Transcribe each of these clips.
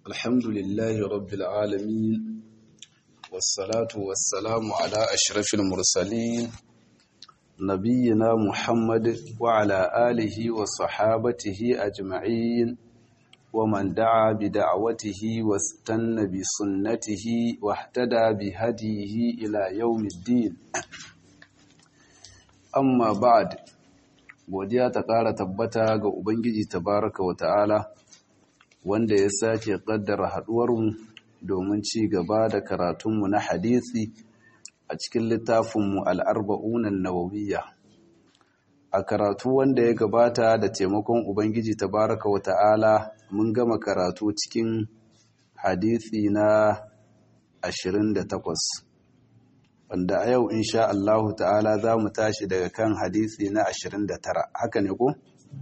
الحمد لله رب العالمين والصلاة والسلام على أشرف المرسلين نبينا محمد وعلى آله وصحابته أجمعين ومن دعا بدعوته واستنى بسنته واهتدى بهديه إلى يوم الدين amma ba'ad godiya ta ƙara tabbata ga ubangiji tabaraka wa ta'ala wanda ya sake ƙaddara haɗuwarmu domin ci gaba da karatunmu na hadisi a cikin littafinmu al'arba'unan nawawiyya a karatu wanda ya gabata da taimakon ubangiji tabaraka wa ta'ala mun gama karatu cikin hadisi na 28 wanda a yau insha Allahu ta'ala za mu tashi daga kan hadisi na 29 haka ne ko?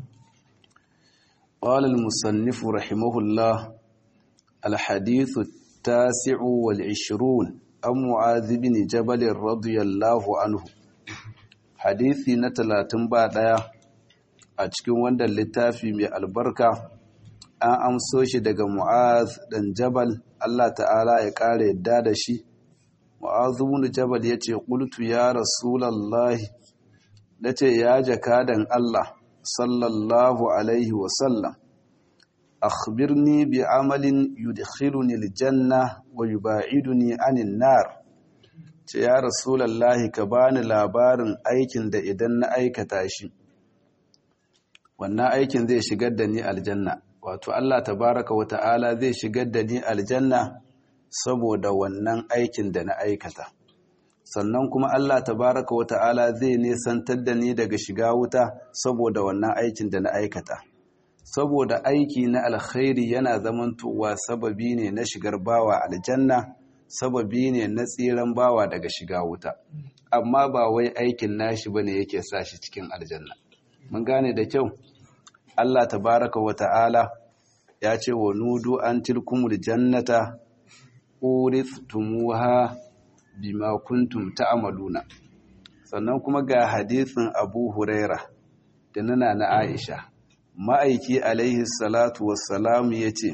قال المصنف رحمه الله الحديث التاسع والعشرون أم معاذ بن جبل رضي الله عنه حديثي نتلاتن بعد a cikin wannan littafi mai albarka an amso shi daga mu'az dan jabal Allah ta'ala ya ƙara yadda da shi Mu'azu bin Jabal yace qultu ya Rasulullahi nace ya jakadan Allah sallallahu alaihi wa sallam akhbirni bi amalin yudkhiluni aljanna wa yub'iduni anin nar ce ya Rasulullahi ka bani labarin aikin da idan na aikata shi wannan aikin zai shigar da ni aljanna wato Allah tabaraka wa ta'ala zai shigar da ni aljanna saboda wannan aikin da na aikata sannan kuma Allah tabaraka wa ta'ala zai nesantar da ni daga shiga wuta saboda wannan aikin da na aikata saboda aiki na alkhairi yana zamantowa sababi ne na shigar bawa aljanna sababi ne na tsiran bawa daga shiga wuta amma ba wai aikin nashi bane yake sa shi cikin aljanna mun gane da kyau Allah tabaraka wa ta'ala ya ce wa nudu an tilkumul jannata uristumuha bima kuntum ta'maluna sannan kuma ga hadisin Abu Huraira da nana na Aisha ma'aiki alaihi salatu wassalam yace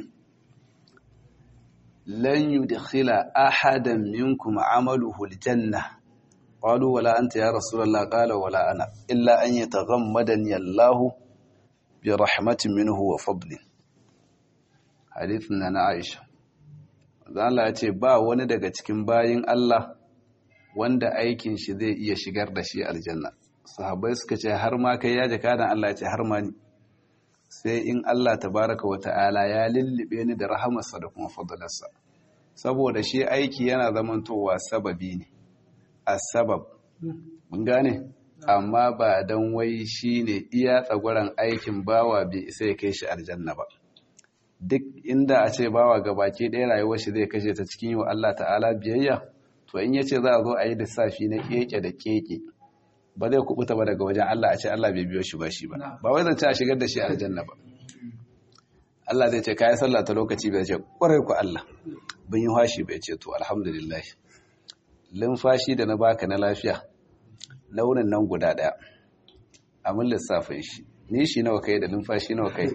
lan yudkhila ahadan minkum amaluhu aljanna qalu wala anta ya rasulullah qala wala ana illa an yataghammadani Allah bi rahmatin minhu wa fadlin hadisin na Aisha Allah ya ce ba wani daga cikin bayin Allah wanda aikin shi zai iya shigar da shi aljanna sahabbai suka ce har ma kai ya jaka dan Allah ya ce har ma ni sai in Allah tabaraka wa ta'ala ya lullube ni da rahamarsa da kuma fadlarsa saboda shi aiki yana zamantowa sababi ne as-sabab mun gane amma ba dan wai shine iya tsagwaran aikin bawa bai isa ya kai shi aljanna ba duk inda a ce bawa gabaki ɗaya rayuwar shi zai kashe ta cikin yi wa Allah ta'ala biyayya to in yace za a zo a yi lissafi na keke da keke ba zai kubuta ba daga wajen Allah a ce Allah bai biyo shi ba shi ba ba wai zance a shigar da shi aljanna ba Allah zai ce kai sallah ta lokaci bai ce kwarai ku Allah bin yi hashi bai ce to alhamdulillah limfashi da na baka na lafiya launin nan guda daya amin lissafin shi ni shi nawa kai da limfashi nawa kai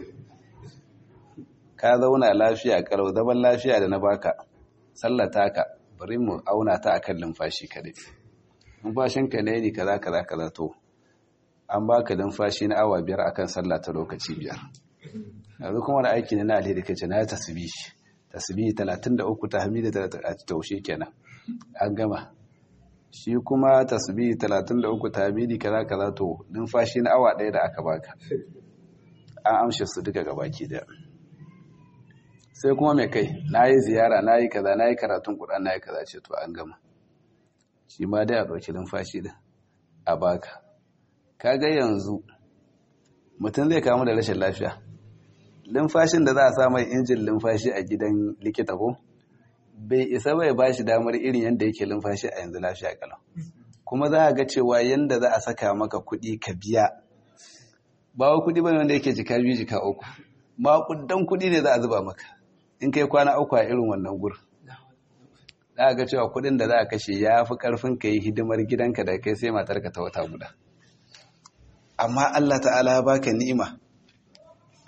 ka zauna lafiya kalau zaman lafiya da na baka sallata ka bari mu auna ta akan lumfashi kadai numfashin ka ne ni kaza kaza kaza to an baka lumfashi na awa biyar akan sallah ta lokaci biyar yanzu kuma da aiki ne na alheri kace na tasbih tasbih 33 tahmid 30 taushe kenan an gama shi kuma tasbih 33 tahmidi kaza kaza to numfashi na awa daya da aka baka an amshe su duka gabaki daya sai kuma mai kai na yi ziyara na yi kaza na yi karatun kuɗa na yi kaza ce to an gama shi ma dai a ɗauki lumfashi din a baka kaga yanzu mutum zai kamu da rashin lafiya lumfashin da za a sa mai injin lumfashi a gidan likita ko bai isa bai ba shi damar irin yadda yake lumfashi a yanzu lafiya kalau kuma za a ga cewa yadda za a saka maka kuɗi ka biya ba wa kuɗi bane wanda yake jika biyu jika uku maƙudan kuɗi ne za a zuba maka in kai kwana uku a irin wannan gurin za a ga cewa kuɗin da za a kashe ya fi ƙarfin ka yi hidimar gidanka da kai sai matarka ta wata guda amma Allah ta'ala ya baka ni'ima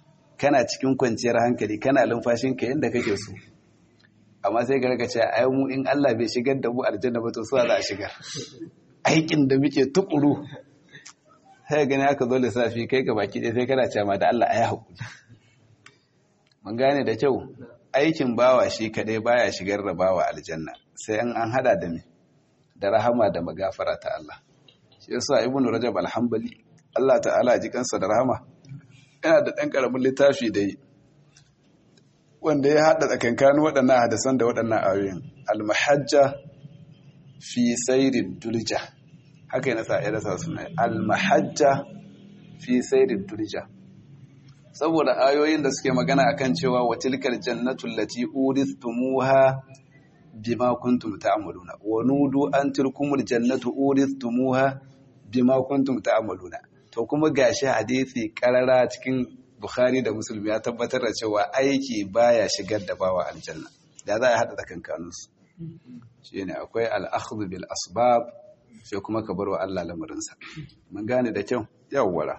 kana cikin kwanciyar hankali kana lumfashinka yadda kake so amma sai ka rika ce ai mu in Allah bai shigar da mu aljanna ba to suwa za a shigar aikin da muke tukuru sai gani aka zo lissafi kai ga baki ɗaya sai kana cewa da Allah ayi hakuri mun gane da kyau aikin bawa shi kadai baya shigar da bawa aljanna sai an an hada da me da rahama da magafara ta Allah shi yasa ibnu rajab alhambali Allah ta'ala ji kansa da rahama yana da dan karamin littafi da yi wanda ya haɗa tsakankanin waɗannan hadisan da waɗannan ayoyin almahajja fi sairin dulja haka yana sa ya rasa suna almahajja fi sairin dulja saboda ayoyin da suke magana akan cewa wa tilkal jannatu allati uristumuha bima kuntum ta'maluna wa nudu an tilkumul jannatu uristumuha bima kuntum ta'maluna to kuma gashi hadisi karara cikin Bukhari da Muslim ya tabbatar da cewa aiki baya shigar da bawa aljanna da za a hada da kankanunsu shine akwai al-akhdhu bil asbab sai kuma ka bar wa Allah lamarinsa mun gane da kyau yawwara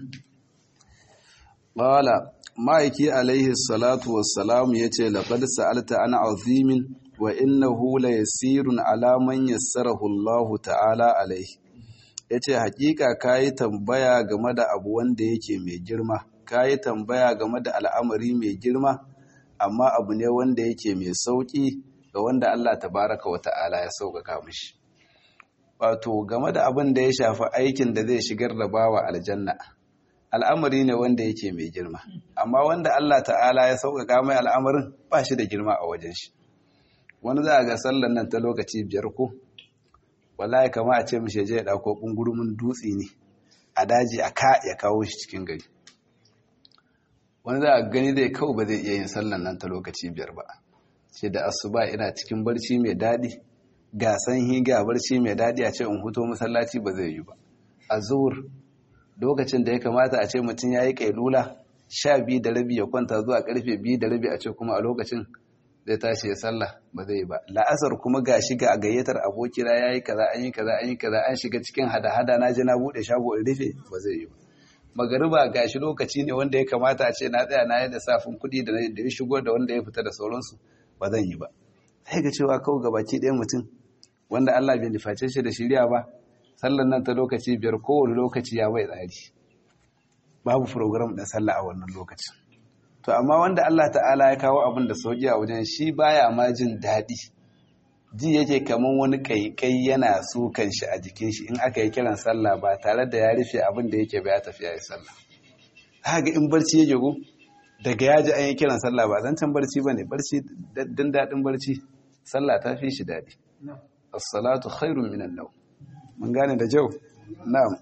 qala ma'aiki alaihi salatu wassalam yace laqad sa'alta ana azimin wa innahu la yasirun ala man yassarahu Allah ta'ala alaihi yace hakika kai tambaya game da abu wanda yake mai girma kai tambaya game da al'amari mai girma amma abu ne wanda yake mai sauki ga wanda Allah tabaraka wa ta'ala ya sauƙaƙa mishi wato game da abin da ya shafi aikin da zai shigar da bawa aljanna al'amari ne wanda yake mai girma amma wanda Allah ta'ala ya sauƙaƙa mai al'amarin ba shi da girma a wajen shi wani za a ga sallan nan ta lokaci biyar ko wallahi kama a ce mishi je ya ɗauko ɓungurumin dutse ne a daji a ka ya kawo shi cikin gari wani za a gani zai kawo ba zai iya yin sallan nan ta lokaci biyar ba ce da asuba ina cikin barci mai daɗi ga sanyi ga barci mai daɗi a ce in huto masallaci ba zai yi ba a zuwur lokacin da ya kamata a ce mutum ya yi ƙailula sha biyu da rabi ya kwanta zuwa karfe biyu da rabi a ce kuma a lokacin zai tashi ya sallah ba zai yi ba la'asar kuma ga shiga a gayyatar abokina ya yi kaza an yi kaza an yi kaza an shiga cikin hada-hada na je na buɗe shago in rufe ba zai yi ba magariba ga shi lokaci ne wanda ya kamata a ce na tsaya na yi da safin kuɗi da ya shigo da wanda ya fita da sauransu ba zan yi ba sai ga cewa kawai gabaki ɗaya mutum wanda Allah bai nuface shi da shirya ba sallan nan ta lokaci biyar kowane lokaci ya bai tsari babu program ɗin sallah a wannan lokacin to amma wanda Allah ta'ala ya kawo abin da sauki a wajen shi baya ma jin daɗi ji yake kaman wani kaikai yana sukan shi a jikin shi in aka yi kiran sallah ba tare da ya rufe abin da yake ba ya tafi ya yi sallah haka in barci yake go daga ya ji an yi kiran sallah ba zancen barci ba ne barci dan daɗin barci sallah ta fi shi daɗi as-salatu khairun minan nawm mun gane da jau na'am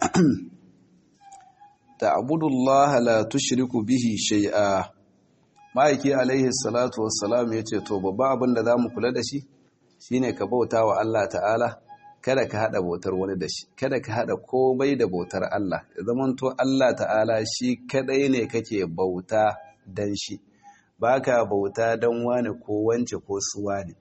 ta'budullaha la tushriku bihi shay'a ma'aiki alaihi salatu wassalam yace to babban abin da zamu kula da shi shine ka bauta wa Allah ta'ala kada ka hada bautar wani da shi kada ka hada komai da bautar Allah zaman to Allah ta'ala shi kadai ne kake bauta dan shi baka bauta dan wani ko wance ko suwa ne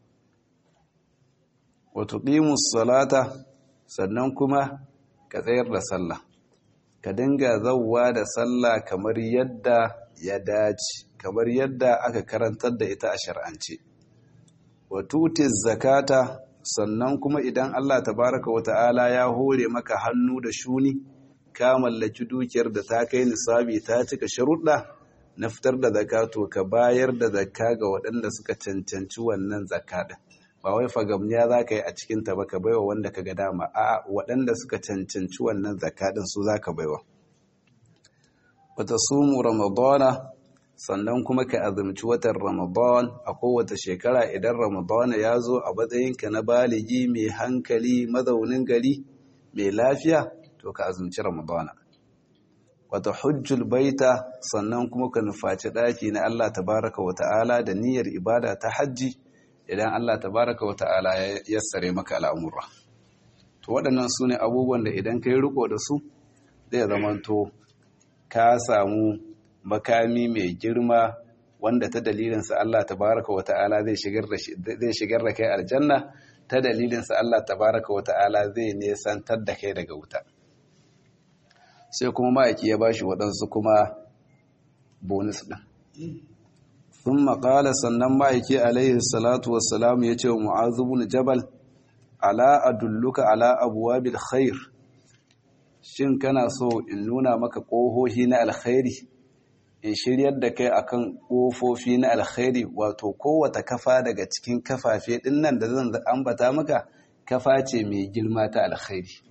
wa tuqimus salata sannan kuma ka tsayar da sallah ka dinga zauwa da sallah kamar yadda ya dace kamar yadda aka karantar da ita a shar'ance wa tutiz zakata sannan kuma idan Allah tabaraka wa ta'ala ya hore maka hannu da shuni ka mallaki dukiyar da ta kai nisabi ta cika sharuɗa na fitar da zakato ka bayar da zakka ga waɗanda suka cancanci wannan zakka din ba wai fagamniya za ka yi a cikinta ba ka baiwa wanda ka ga dama a waɗanda suka cancanci wannan zakadin su za ka baiwa wata sumu ramadana sannan kuma ka azumci watan ramadan a kowace shekara idan ramadana ya zo a matsayinka na baligi mai hankali mazaunin gari mai lafiya to ka azumci ramadana wata hujjul baita sannan kuma ka nufaci ɗaki na allah tabaraka wa ta'ala da niyyar ibada ta hajji idan Allah tabaraka wa ta'ala ya yassare maka al'amura to waɗannan su ne abubuwan da idan ka yi riko da su zai zamanto ka samu makami mai girma wanda ta dalilinsa Allah tabaraka wa ta'ala zai shigar da kai aljanna ta dalilinsa Allah tabaraka wa ta'ala zai nesantar da kai daga wuta sai kuma ma'aiki ya bashi waɗansu kuma bonus ɗin sun maƙala sannan ma'aiki alaihi salatu wassalamu ya ce wa mu'azubun jabal ala adulluka ala abuwa bil khair shin kana so in nuna maka ƙohohi na alkhairi in shiryar da kai akan ƙofofi na alkhairi wato kowata kafa daga cikin kafafe ɗin nan da zan ambata maka kafa ce mai girma ta alkhairi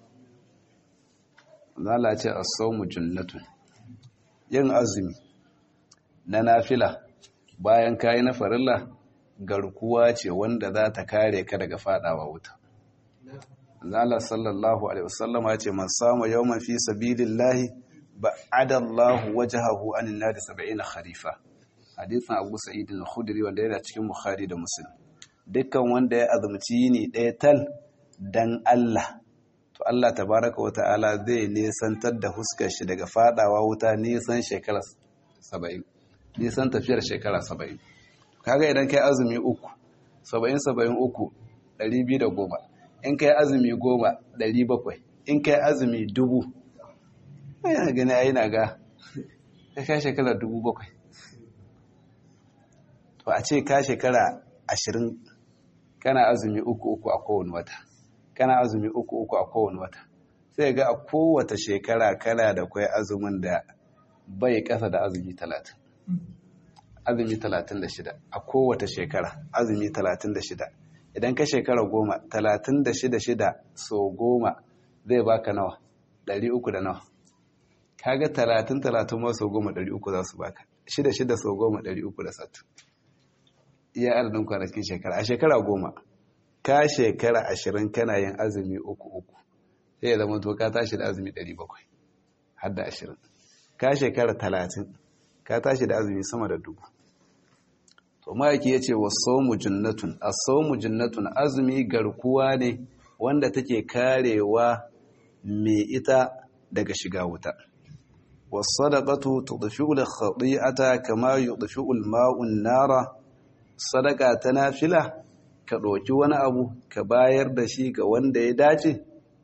zala ce as-sawmu junnatun yin azumi na nafila bayan kayi na farilla garkuwa ce wanda za ta kare ka daga fadawa wuta zala sallallahu alaihi wasallam ya ce man samu yawman fi sabilillahi ba'ada Allah wajhahu anin nar 70 kharifa hadisin Abu Sa'id al-Khudri wanda yana cikin Bukhari da Muslim dukkan wanda ya azumci yini ɗaya tal dan Allah to Allah tabaraka wa ta'ala zai nisantar da huskar shi daga fadawa wuta nisan shekara 70 nisan tafiyar shekara 70 kaga idan kai azumi uku 70 73 210 in kai azumi 10 700 in kai azumi dubu yana gani ai na ga ka kai shekara 700 to a ce ka shekara 20 kana azumi uku uku a kowane wata kana azumi uku uku a kowane wata sai ga a kowace shekara kana da kwai azumin da bai kasa da azumi talatin azumi talatin da shida a kowace shekara azumi talatin da shida idan ka shekara goma talatin da shida shida so goma zai baka nawa ɗari uku da nawa kaga talatin talatin ma so goma ɗari uku za su baka shida shida so goma ɗari uku da sattu iya adadin kwanakin shekara a shekara goma ka shekara ashirin kana yin azumi uku uku sai ya zama to ka tashi da azumi ɗari bakwai har da ashirin ka shekara talatin ka tashi da azumi sama da dubu to ma'aiki ya ce wa saumu jinnatun a saumu jinnatun azumi garkuwa ne wanda take karewa mai ita daga shiga wuta wasadaqatu tudfi'u al-khati'ata kama yudfi'u al-ma'u an-nara sadaka ta nafila ka ɗauki wani abu ka bayar da shi ga wanda ya dace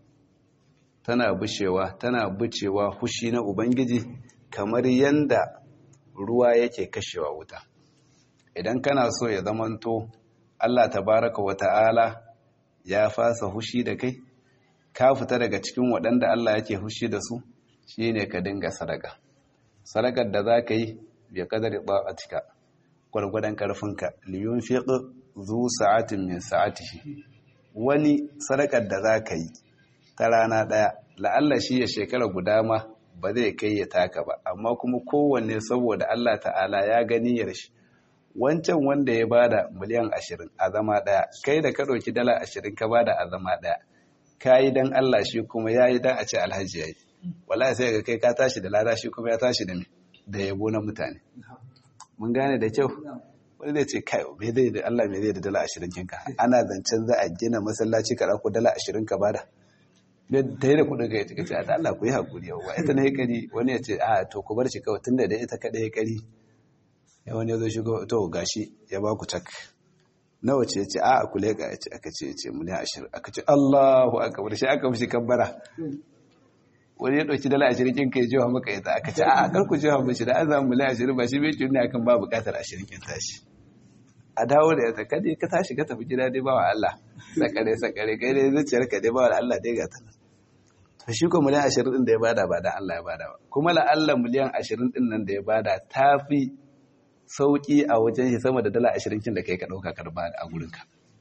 tana bushewa tana bucewa hushi na ubangiji kamar yanda ruwa yake kashewa wuta idan kana so ya zamanto Allah tabaraka wa ta'ala ya fasa hushi da kai ka fita daga cikin waɗanda Allah yake hushi da su shine ka dinga sadaka sadakar da za ka yi bi kadari ta'atika gwargwadon karfinka liyun fiƙi zu sa'atin min sa'atihi wani sadakar da za ka yi ta rana ɗaya la'alla shi ya shekara guda ma ba zai kai ya taka ba amma kuma kowanne saboda Allah ta'ala ya gani ya shi wancan wanda ya bada miliyan ashirin a zama ɗaya kai da ka ɗauki dala ashirin ka bada a zama ɗaya ka yi don Allah shi kuma ya yi don a ce alhaji ya yi wala sai ga kai ka tashi da lada shi kuma ya tashi da da yabo na mutane mun gane da kyau wani zai ce kai me zai da Allah me zai da dala ashirin kinka ana zancen za a gina masallaci ka ko dala ashirin ka bada da yi da kudin ka ya ce ce da Allah ku yi hakuri yawa ita ne kari wani ya ce a to ku bar shi kawai tunda da ita kaɗai ya kari ya wani ya zo shigo to gashi ya ba ku cak nawa ce ya ce a ku leƙa ya ce aka ce ya ce miliyan ashirin aka ce Allahu akbar shi aka mishi kabbara wani ya ɗauki dala ashirin kin kai jiwa maka ita aka ce a kar ku jiwa mashi da an samu miliyan ashirin ba shi bai tuni akan ba buƙatar ashirin kin tashi a dawo da ita kada ka tashi ka tafi gida dai ba wa Allah sakare sakare kai dai zuciyar ka dai ba wa Allah dai ga ta to shi ko miliyan ashirin din da ya bada ba da Allah ya bada ba kuma la Allah miliyan ashirin din nan da ya bada ta fi sauki a wajen shi sama da dala ashirin kin da kai ka ɗauka ka bada a gurinka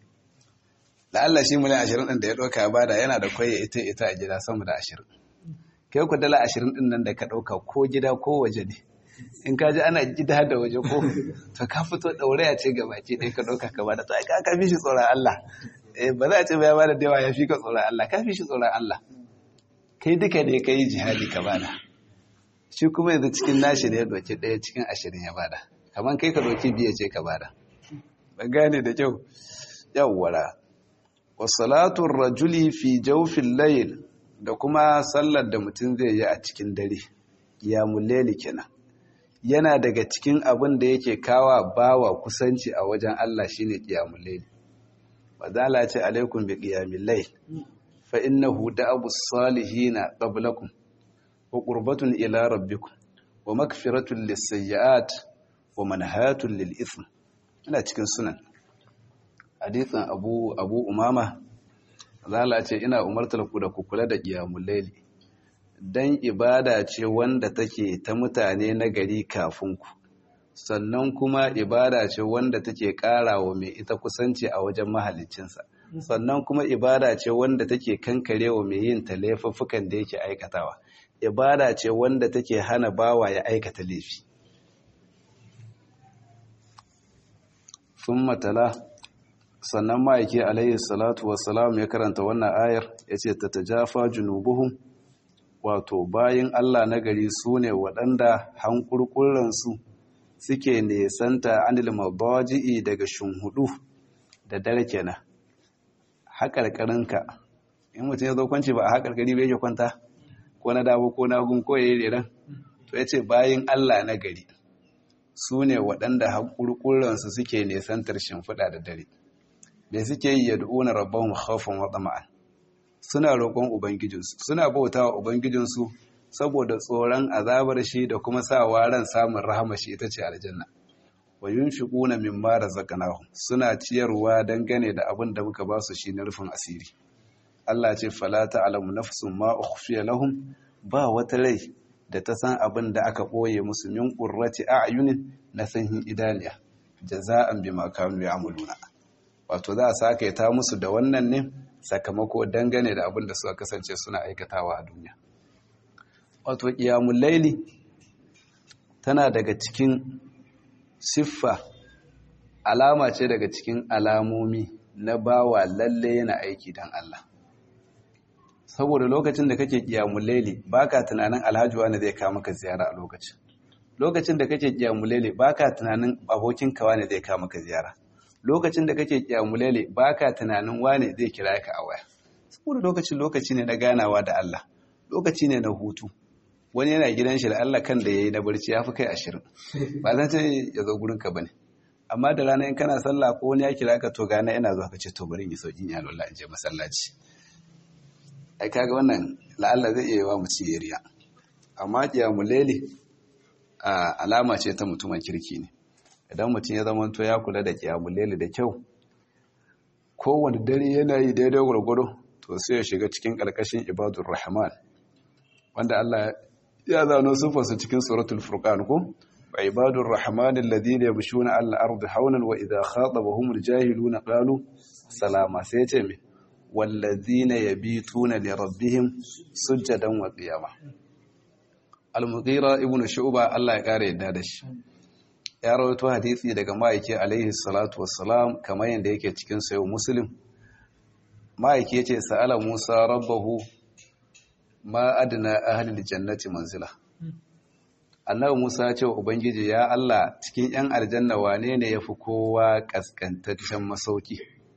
la Allah shi miliyan ashirin din da ya ɗauka ya bada yana da kwaye ita ita a gida sama da ashirin kai ku dala ashirin din nan da ka ɗauka ko gida ko waje ne in ka ji ana gida da waje ko to ka fito ɗauraya ce ga baki ɗaya ka ɗauka ka bada to ai ka fi shi tsoron Allah ba za a ce ba ya bada da yawa ya fi ka tsoron Allah ka fi shi tsoron Allah kai duka ne ka yi jihadi ka bada shi kuma yanzu cikin nashi ne ya ɗauki ɗaya cikin ashirin ya bada kamar kai ka ɗauki biya ce ka bada ba gane da kyau yawwara wasalatun rajuli fi jaufin layil da kuma sallar da mutum zai yi a cikin dare ya muleli kenan yana daga cikin abin da yake kawa bawa kusanci a wajen Allah shine qiyamul layl wadala ce alaikum bi qiyamil layl fa innahu da'abu salihin qablakum wa qurbatun ila rabbikum wa makfiratun lisayyi'at wa manhatun lil ithm ina cikin sunan hadithin abu abu umama zala ce ina umartar ku da ku kula da qiyamul layli dan ibada ce wanda take ta mutane na gari kafin ku sannan kuma ibada ce wanda take karawa mai ita kusanci a wajen mahaliccinsa sannan kuma ibada ce wanda take kankarewa mai yin ta laifuffukan da yake aikatawa ibada ce wanda take hana bawa ya aikata laifi sun matala sannan ma'aiki alayhi salatu wassalam ya karanta wannan ayar ya ce ta tajafa junubuhum wato bayan Allah na gari su ne waɗanda hankurkuransu suke nesanta anil mabaji'i daga shunhudu da dare kenan haƙarƙarinka in mutum ya zo kwanci ba a haƙarƙari bai yake kwanta ko na dawo ko na gun ko yayi reran to yace bayin Allah na gari su ne waɗanda haƙurƙuransu suke nesantar shimfiɗa da dare me suke yi yad'una rabbahum khawfan wa tama'an suna roƙon ubangijinsu suna bautawa ubangijinsu saboda tsoron azabar shi da kuma sawa ran samun rahama shi ita ce aljanna wa yunfiquna mimma razaqnahum suna ciyarwa dangane da abin da muka ba su shi na rufin asiri Allah ce fala ta'lamu nafsun ma ukhfiya lahum ba wata rai da ta san abin da aka boye musu min qurrati a'yunin na sanhin idaniya jaza'an bima kanu ya'maluna wato za a saka ta musu da wannan ne sakamako dangane da abin da suka kasance suna aikatawa a duniya wato qiyamul laili tana daga cikin siffa alama ce daga cikin alamomi na bawa lalle yana aiki don Allah saboda lokacin da kake kiyamun laili baka tunanin alhaji wani zai kawo maka ziyara a lokacin lokacin da kake kiyamun laili baka tunanin abokin ka wani zai kawo maka ziyara lokacin da kake kiyamun laili baka tunanin wani zai kira ka a waya saboda lokacin lokaci ne na ganawa da Allah lokaci ne na hutu wani yana gidan shi da Allah kan da yayi na barci ya fi kai ashirin ba zan ce ya zo gurin ka bane amma da rana in kana sallah ko wani ya kira ka to gana ina zuwa ka ce to bari in yi sauki ya Allah in je masallaci ai kaga wannan la'alla zai iya wa mu ci riya amma qiyamul layli alama ce ta mutumin kirki ne idan mutum ya zama to ya kula da qiyamul layli da kyau kowane dare yana yi daidai gwargwado to sai ya shiga cikin karkashin ibadur rahman wanda Allah ya zano sufarsa cikin suratul furqan ko wa ibadur rahman alladhina yamshuna 'ala al-ardi hawnan wa idha khatabahum al-jahiluna qalu salama sai ya ce me walladhina yabituna li rabbihim sujadan wa qiyama al-mughira ibn shu'ba Allah ya kare yadda da shi ya rawaito hadisi daga ma'aiki alaihi salatu wassalam kamar yadda yake cikin sayo muslim ma'aiki yace sa'ala musa rabbahu ma adna ahlil jannati manzila annabi Musa ya ce wa ubangiji ya Allah cikin yan aljanna wane ne yafi kowa kaskantaccen masauki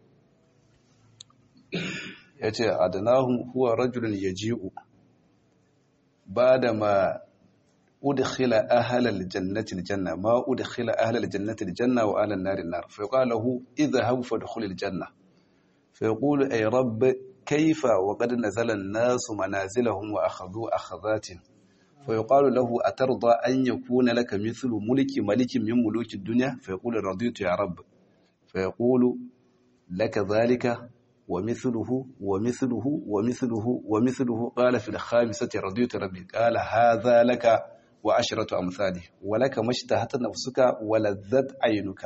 yace adnahum huwa rajulun yaji'u bada ma udkhila ahlal jannati aljanna ma udkhila ahlal jannati aljanna wa ahlan nari nar fa qala lahu idhhab fadkhul aljanna fa yaqulu ay rabb كيف وقد نزل الناس منازلهم وأخذوا أخذات فيقال له أترضى أن يكون لك مثل ملك ملك من ملوك الدنيا فيقول رضيت يا رب فيقول لك ذلك ومثله ومثله ومثله ومثله قال في الخامسة رضيت ربي قال هذا لك وعشرة أمثاله ولك ما اشتهت نفسك ولذت عينك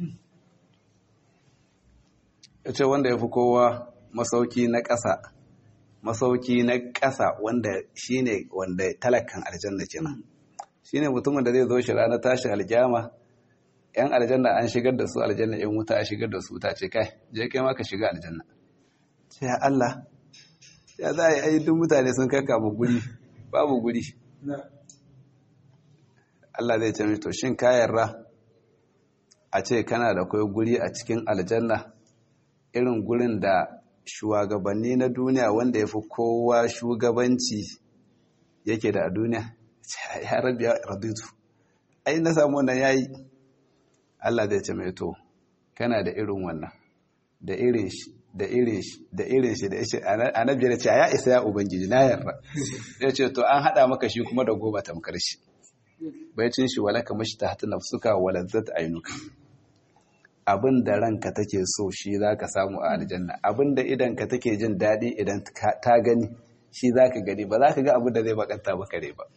ita wanda ya fi kowa masauki na ƙasa masauki na ƙasa wanda shine wanda talakan aljanna kenan shine mutumin da zai zo shi ranar tashin aljama yan aljanna an shigar da su aljanna yan wuta a shigar da su ta ce kai je kai ma ka shiga aljanna sai ya Allah ya za a yi duk mutane sun kaka mu guri babu guri Allah zai ce to shin ka yarda a ce kana da kai guri a cikin aljanna irin gurin da shugabanni na duniya wanda ya fi kowa shugabanci yake da a duniya ya rabi ya radutu ai na samu wannan yayi Allah zai ce mai to kana da irin wannan da irin shi da irin shi da irin shi da ya ce annabi ya ce ya isa ya ubangiji na yarda ya ce to an hada maka shi kuma da goma tamkar shi baicin shi walaka mashtahata nafsuka walazzat ainuka abin da ranka take so shi zaka samu a aljanna abin da idan ka take jin daɗi idan ta gani shi zaka gani ba za ka ga abin da zai bakanta maka rai ba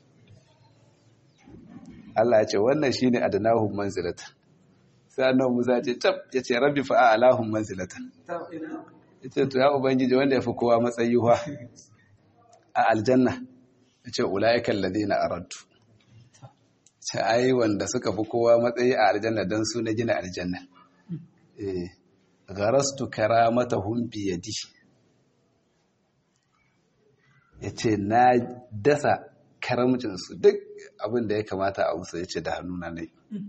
Allah ya ce wannan shine adnahum manzilatan sai annabi Musa ce tab yace rabbi fa a'lahum manzilatan yace to ya ubangiji wanda yafi kowa matsayi wa a aljanna yace ulaika alladhina aradtu ce ai wanda suka fi kowa matsayi a aljanna dan su na gina aljanna eh gharastu karamatahum bi yadi yace na dasa karamcin su duk abin da ya kamata a musu yace da hannuna ne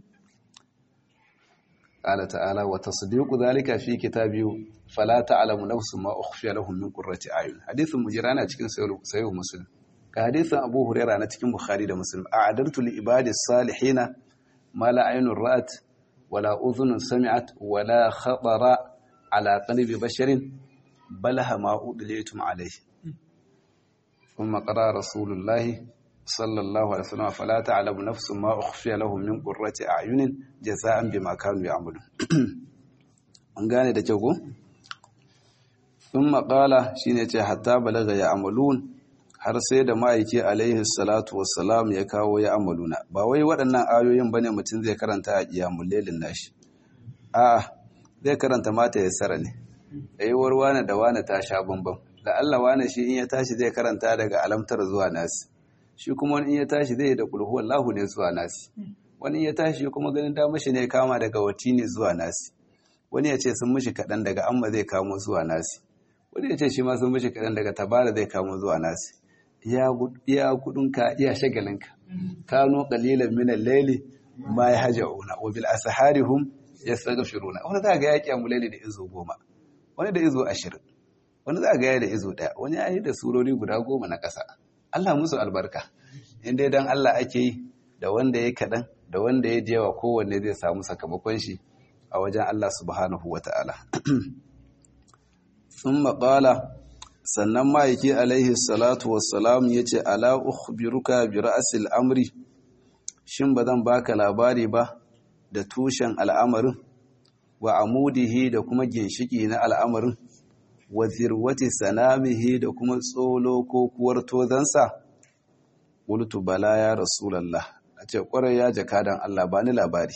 قال تعالى وتصديق ذلك في كتابه فلا تعلم نفس ما أخفي لهم من قرة أعين حديث مجرانا cikin sayo muslim ga hadisin Abu Hurairah na cikin Bukhari da Muslim a'adartu li ibadi salihin ma la aynun ra'at wala udhunun sami'at wala khatara ala qalbi basharin bal ma udlitum alayhi ثم قرأ رسول الله صلى الله عليه وسلم فلا تعلم نفس ما أخفي لهم من قرة أعين جزاء بما كانوا يعملون an gane da kyau ko thumma qala shine ce hatta balaga ya amalun har sai da ma'aiki alaihi salatu wassalam ya kawo ya amaluna ba wai waɗannan ayoyin bane mutum zai karanta a qiyamul lailin nashi a'a zai karanta mata ya sara ne ayyuwar wane da wane ta sha bambam da Allah wane shi in ya tashi zai karanta daga alamtar zuwa nasi shi kuma wani in ya tashi zai da kulhu wallahu ne zuwa nasi wani in ya tashi kuma ganin da mashi ne kama daga wati ne zuwa nasi wani ya ce sun mishi kaɗan daga amma zai kamo zuwa nasi wani ya ce shi ma sun mishi kaɗan daga tabara zai kamo zuwa nasi iya kudinka iya shagalinka kano qalilan min al-layli ma yahjauna wa bil asahari hum yastaghfiruna wani za ga yaki amulali da izo goma wani da izo ashirin wani za ga ya da izo ɗaya wani ya yi da surori guda goma na ƙasa Allah musu albarka in dai dan Allah ake yi da wanda ya kaɗan da wanda ya jewa kowanne zai samu sakamakon shi a wajen Allah subhanahu wa ta'ala. Sun maƙala, sannan ma'aiki alaihi salatu wassalam ya ce, Ala ukhbiruka bi ra'asil amri, shin ba zan baka labari ba da tushen al'amarin, wa amudihi da kuma ginshiki na al'amarin, wa zirwati sanamihi da kuma tsolo ko kuwar tozansa? Wultu bala ya Rasulallah, a ce ƙwarai ya jakadan Allah ba ni labari.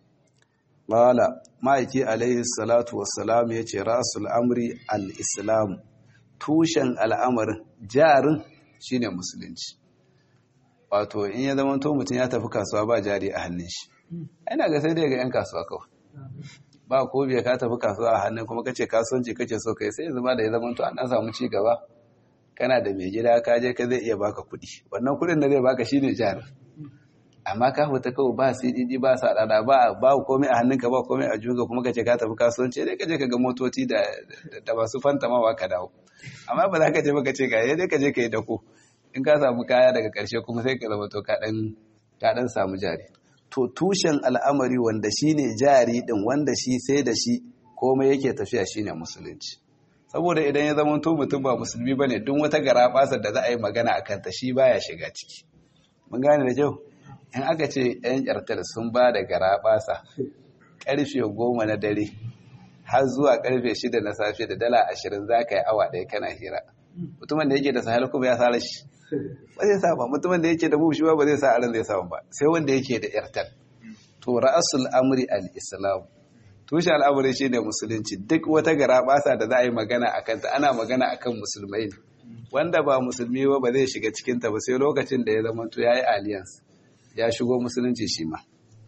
Ƙala, ma'aiki alaihi salatu wassalam ya ce rasul amri al-islam, tushen al'amarin jarin shi ne musulunci. Wato, in ya zama to mutum ya tafi kasuwa ba jari a hannun shi. Ina ga sai dai ga ‘yan kasuwa kawai. Ba ko biya ka tafi kasuwa a hannun kuma kace kasuwanci kace so kai sai zama da ya zama to an samu ci gaba. Kana da mai gida ka je ka zai iya baka kuɗi. Wannan kuɗin da zai baka shine jarin. amma ka fita kawai ba CDD ba sa dada ba ba komai a hannunka ba komai a juga kuma kace ka tafi kasuwanci dai kaje ka ga motoci da da masu fantamawa ka dawo amma ba za ka je ba ka ce ga dai ka je ka yi dako in ka samu kaya daga karshe kuma sai ka zama to ka dan ka dan samu jari to tushen al'amari wanda shine jari din wanda shi sai da shi komai yake tafiya shine musulunci saboda idan ya zama to mutum ba musulmi bane duk wata garabasar da za a yi magana akan ta shi baya shiga ciki mun gane da kyau in aka ce 'yan ƙyartar sun ba da garaɓasa ƙarfe goma na dare har zuwa ƙarfe shida na safe da dala ashirin za ka yi awa ɗaya kana hira mutumin da yake da sahel kuma ya sa shi ba zai sa ba mutumin da yake da bushi ba ba zai sa aran zai samu ba sai wanda yake da ƴartar to ra'asul amri al-islam tushe al'amuri shi ne musulunci duk wata garaɓasa da za a yi magana a kanta ana magana akan musulmai ne wanda ba musulmi ba ba zai shiga cikinta ba sai lokacin da ya zama to ya yi alliance ya shigo musulunci shi ma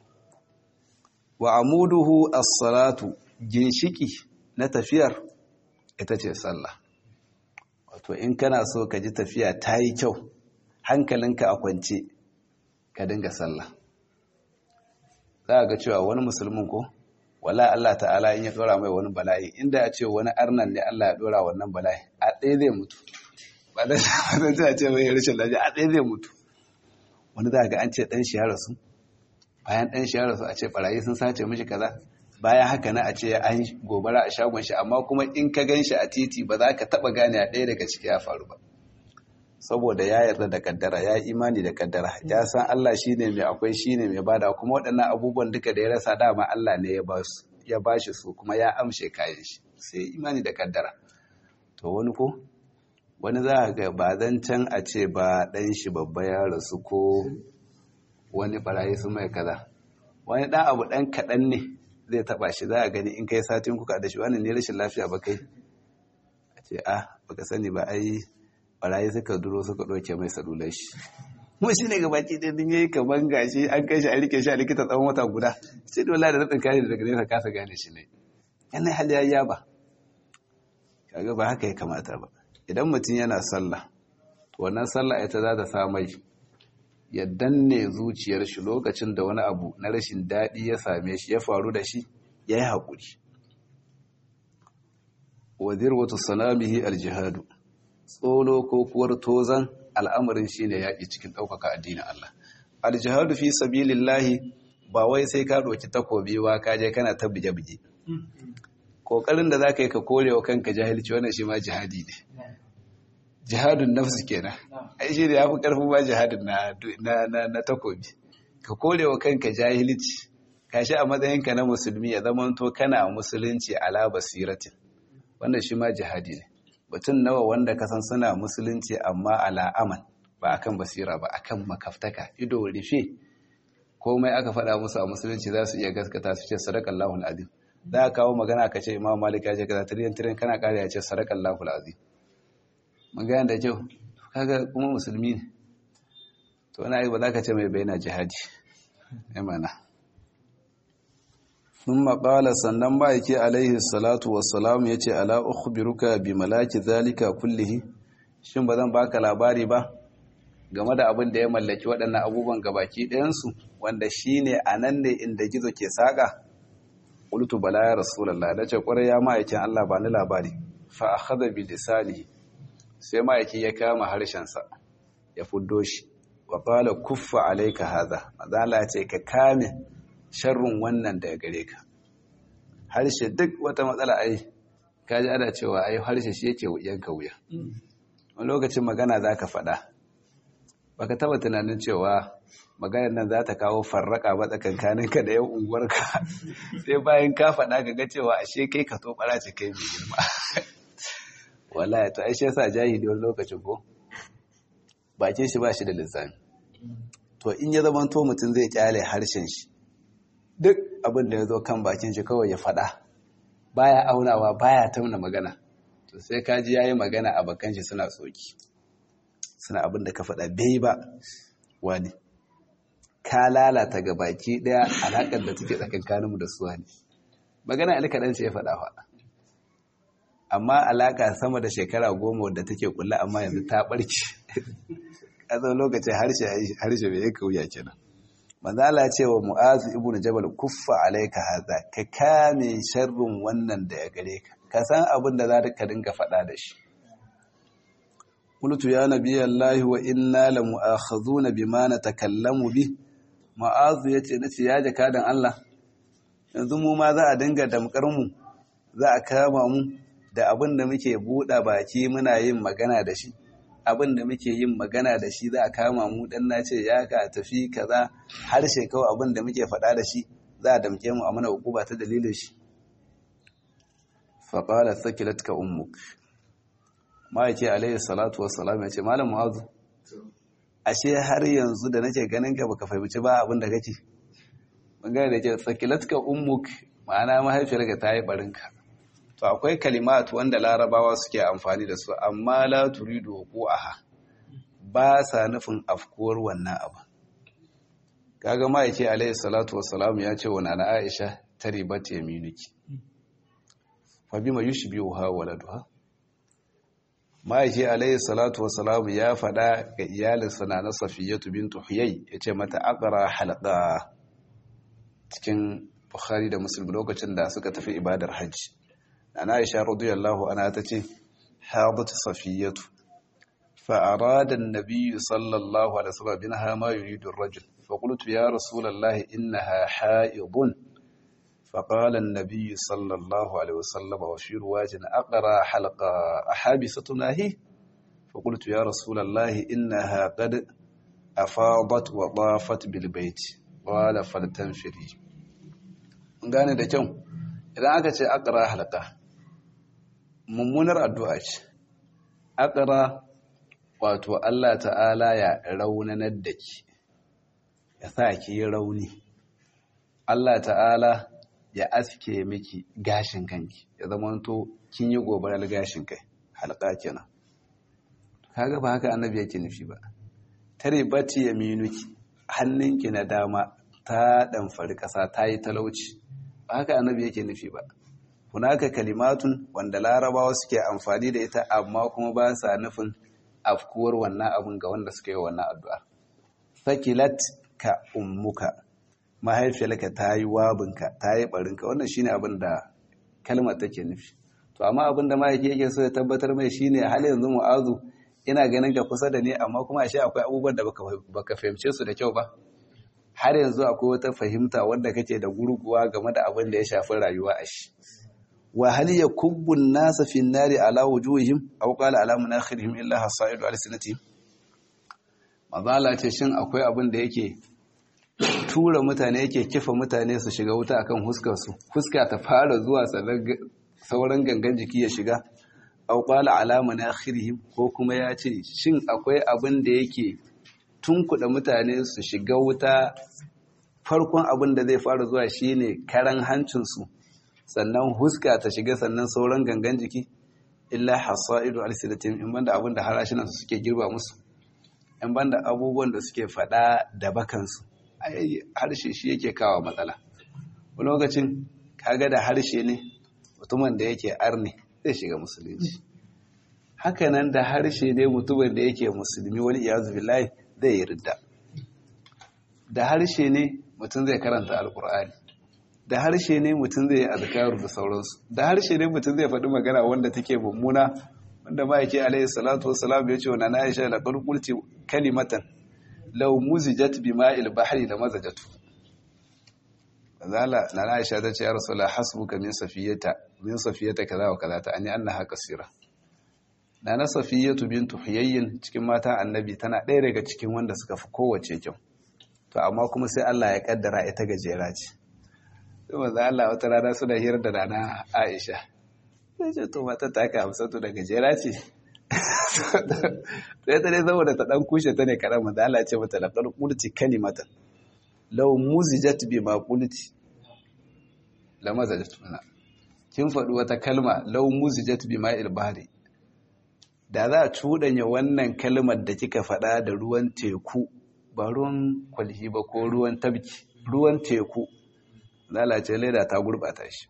wa amuduhu as-salatu ginshiki na tafiyar ita ce sallah wato in kana so ka ji tafiya ta yi kyau hankalinka a kwance ka dinga sallah za ga cewa wani musulmin ko wala Allah ta'ala in ya dora mai wani bala'i inda ya ce wani arnan ne Allah ya dora wannan bala'i a ɗaya zai mutu ba da ce mai rashin lafiya a ɗaya zai mutu wani za ga an ce ɗan shi ya rasu bayan ɗan shi ya rasu a ce ɓarayi sun sace mishi kaza bayan haka na a ce an gobara a shagon shi amma kuma in ka gan shi a titi ba za ka taɓa gane a ɗaya daga ciki ya faru ba saboda ya yarda da kaddara ya imani da kaddara ya san Allah shine mai akwai shine mai bada kuma waɗannan abubuwan duka da ya rasa dama Allah ne ya ba su ya bashi su kuma ya amshe kayan shi sai imani da kaddara to wani ko wani za ga ba zan can a ce ba ɗan shi babba ya rasu ko wani barayi su mai kaza wani ɗan abu ɗan kaɗan ne zai taɓa shi za a gani in kai satin kuka da shi wani ne rashin lafiya ba kai a ce ah baka sani ba ai barayi suka duro suka ɗauke mai salular shi mu shi ne gabaki ɗaya din yayi kaman gashi an kai shi a rike shi a likita tsawon wata guda sai dole da rubin kare daga nesa kasa gane shi ne yana hali ya ba kaga ba haka ya kamata ba idan mutum yana sallah wannan sallah ita za ta sa mai ya danne zuciyar shi lokacin da wani abu na rashin daɗi ya same shi ya faru da shi ya yi haƙuri wadir wata salamihi aljihadu tsolo ko kuwar tozan al'amarin shi ne yaƙi cikin ɗaukaka addinin Allah aljihadu fi sabilillahi ba wai sai ka ɗauki takobi ba ka je kana ta buge-buge ƙoƙarin da za ka yi ka kore wa kanka jahilci wannan shi ma jihadi ne jihadun nafsu kenan ai shi ne ya fi ƙarfin ma jihadun na takobi ka kore wa kanka jahilci ka shi a matsayinka na musulmi ya zama to kana musulunci ala basiratin wannan shi ma jihadi ne mutum nawa wanda ka san suna musulunci amma ala aman ba akan basira ba akan makaftaka ido rufe komai aka faɗa musu a musulunci za su iya gaskata su ce sadakallahu alazim za ka kawo magana ka ce imam malik ya ce kaza tiriyan tiriyan kana kare ya ce sadakallahu alazim magana da kyau kaga kuma musulmi ne to wani ayi ba za ka ce mai bayyana jihadi ya mana sun maƙala sannan ma'aiki alaihi salatu wassalam ya ce ala ukhbiruka bi malaki zalika kullihi shin ba zan baka labari ba game da abin da ya mallaki waɗannan abubuwan gabaki ɗayansu wanda shi ne a nan ne inda gizo ke saƙa ƙultu bala ya rasulallah da ce ƙwarai ya ma'aikin allah ba ni labari fa a haɗa bi lisani sai ma'aiki ya kama harshensa ya fuddo shi wa ƙala kuffa alaika haza mazala ce ka kame sharrun wannan daga gare ka harshe duk wata matsala ai kaji ana cewa ai harshe shi yake yanka wuya wani lokacin magana za ka faɗa baka taba tunanin cewa maganar nan za ta kawo farraka ba tsakankanin ka da yan unguwarka sai bayan ka faɗa ka ga cewa ashe kai ka to ɓara ce kai mai girma wallahi to ai shi yasa jahili wani lokacin ko bakin shi ba shi da lissafi to in ya zama to mutum zai kyale harshen shi duk abin da ya zo kan bakin shi kawai ya faɗa baya aunawa baya tauna magana to sai kaji yayi magana a bakan shi suna tsoki suna abin da ka faɗa bai ba wani ka lalata ga baki ɗaya alaƙar da take tsakankaninmu da su wani magana alkaɗan ce ya faɗa faɗa amma alaƙa sama da shekara goma wadda take kula amma yanzu ta ɓarke ƙasar lokacin harshe bai yaka wuya kenan manzala ce wa mu'azu ibnu jabal kuffa alaika haza ka kame sharrin wannan da ya gare ka ka san abin da za ka dinga faɗa da shi qultu ya nabiyallahi wa inna la mu'akhadhuna bima natakallamu bi mu'azu yace nace ya jakadan Allah yanzu mu ma za a dinga damkar mu za a kama mu da abin da muke buɗa baki muna yin magana da shi abin da muke yin magana da shi za a kama mu dan na ce ya ka tafi kaza harshe kawai abin da muke faɗa da shi za a damke mu a mana hukuma ta dalilin shi faƙala sakilatka ummuk ma'aiki alayhi salatu wassalam ya ce malam mu'azu ashe har yanzu da nake ganin ka baka fahimci ba abin da kake magana da ke sakilatka ummuk ma'ana mahaifiyarka ta yi barinka to akwai kalimat wanda larabawa suke amfani da su amma la turidu aha ba sa nufin afkuwar wannan abu kaga ma yake alayhi salatu wassalam ya ce wa nana Aisha taribat yaminuki fa bima yushbihuha waladuha ma yake alayhi salatu wassalam ya fada ga iyalinsa na Safiyatu bintu Huyay yace mata aqra halqa cikin Bukhari da Muslim lokacin da suka tafi ibadar hajji أنا عائشة رضي الله عنها تتي حاضت صفية فأراد النبي صلى الله عليه وسلم منها ما يريد الرجل فقلت يا رسول الله إنها حائض فقال النبي صلى الله عليه وسلم وفي رواج أقرى حلقة أحابستنا هي fa qultu ya rasulullahi innaha qad afadat wa dafat bil bait qala faltanfiri gane da kyau idan aka ce aqra halqa mummunar addu'a ce aqra wato Allah ta'ala ya raunanar da ki ya sa ki rauni Allah ta'ala ya aske miki gashin kanki ya zama to kin yi gobarar gashin kai halka kenan kaga ba haka annabi yake nufi ba tare bati yaminuki hannunki na dama ta damfari kasa ta yi talauci ba haka annabi yake nufi ba hunaka kalimatun wanda larabawa suke amfani da ita amma kuma ba sa nufin afkuwar wannan abun ga wanda suka yi wannan addu'a sakilat ka ummuka mahaifiyarka ta yi wabinka ta yi barinka wannan shine abin da kalmar take nufi to amma abin da mahaifi yake so ya tabbatar mai shine hal yanzu mu'azu ina ganin ka kusa da ni amma kuma ashe akwai abubuwan da baka fahimce su da kyau ba har yanzu akwai wata fahimta wanda kake da gurguwa game da abin da ya shafi rayuwa a shi wa hal yakubbu an-nasa fi an-nari ala wujuhihim aw qala ala munakhirihim illa hasaidu alsinatihim mazala ce shin akwai abin da yake tura mutane yake kifa mutane su shiga wuta akan huskar su huska ta fara zuwa sauran gangan jiki ya shiga aw qala ala munakhirihim ko kuma ya ce shin akwai abin da yake tunkuda mutane su shiga wuta farkon abin da zai fara zuwa shine karan hancinsu sannan huska ta shiga sannan sauran gangan jiki illa hasaidu alsilatim in banda abin da harashinan su suke girba musu in banda abubuwan da suke fada da bakansu harshe shi yake kawo matsala wani lokacin kaga da harshe ne mutumin da yake arne zai shiga musulunci hakanan da harshe ne mutumin da yake musulmi wani iyazu billahi zai yi ridda da harshe ne mutum zai karanta alkur'ani da harshe ne mutum zai yi azkaru da sauransu da harshe ne mutum zai faɗi magana wanda take mummuna wanda ma yake alaihi salatu wassalam ya ce wa na Aisha la qulti kalimatan law muzijat bima'il bahri la mazajatu zala na Aisha ta ce ya rasulullah hasbuka min safiyata min safiyata kaza wa kaza ta ani annaha kasira na na safiyatu bintu huyayyin cikin mata annabi tana ɗaya daga cikin wanda suka fi kowace kyau to amma kuma sai Allah ya kaddara ita gajera ce sai manzo Allah wata rana suna hirar da rana Aisha sai ce to mata ta ka Hamsatu da gajera ce sai ta dai saboda ta dan kushe ta ne karan manzo Allah ya ce mata laqad qulti kalimatan law muzijat bi ma qulti la mazajat mana kin faɗi wata kalma law muzijat bi ma'il bahri da za a cuɗanya wannan kalmar da kika faɗa da ruwan teku ba ruwan kwalhi ba ko ruwan tabki ruwan teku lalace leda ta gurɓata shi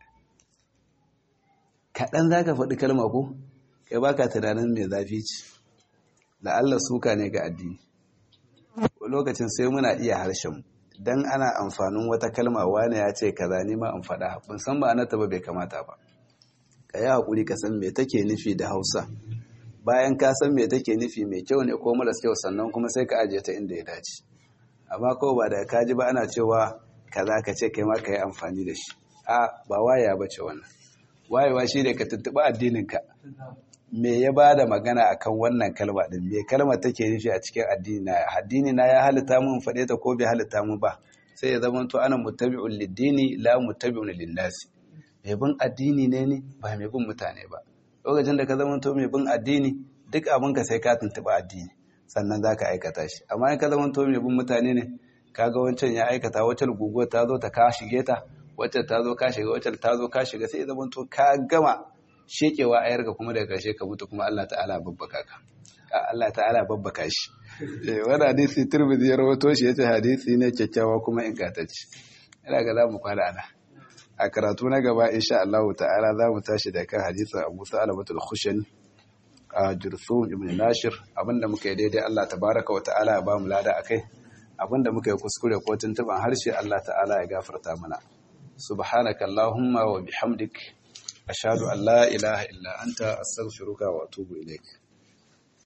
kaɗan za ka faɗi kalma ko kai baka tunanin mai zafi ce la'alla suka ne ga addini lokacin sai muna iya harshen dan ana amfanin wata kalma wane ya ce kaza ni ma an faɗa ban san ba anata ba bai kamata ba ka yi haƙuri ka san me take nufi da hausa bayan ka san me take nufi mai kyau ne ko maras kyau sannan kuma sai ka ajiye ta inda ya dace amma kawai ba da ka ji ba ana cewa kaza ka ce kai ma ka yi amfani da shi a ba waya ba ce wannan wayewa shi ne ka tuntuɓi addininka me ya ba da magana akan wannan kalma din me kalma take nufi a cikin addini na addini na ya halitta mun faɗe ta ko bai halitta mu ba sai ya zama to ana muttabi'un lid-dini la muttabi'un lin-nasi mai bin addini ne ne ba mai bin mutane ba lokacin da ka zama to mai bin addini duk abin ka sai ka tuntuɓi addini sannan za ka aikata shi amma in ka zama to mai bin mutane ne kaga wancan ya aikata wacce guguwar ta zo ta ka shige ta wacce ta zo ka shiga wacce ta zo ka shiga sai ya zama to ka gama shekewa a yarka kuma daga ƙarshe ka mutu kuma Allah ta'ala babbaka ka Allah ta'ala babbaka shi wani hadisi turbizi ya rawato shi yace hadisi ne kyakkyawa kuma ingantacce ina ga zamu kwana ana a karatu na gaba insha Allah ta'ala zamu tashi da kan hadisin Abu Sa'alabatul Khushani a Jursum ibn Nashir abinda muka yi daidai Allah tabaraka wa ta'ala ya bamu lada akai abinda muka yi kuskure ko tuntuban harshe Allah ta'ala ya gafarta mana subhanaka allahumma wa bihamdik ashhadu an la ilaha illa anta astaghfiruka wa atubu ilaik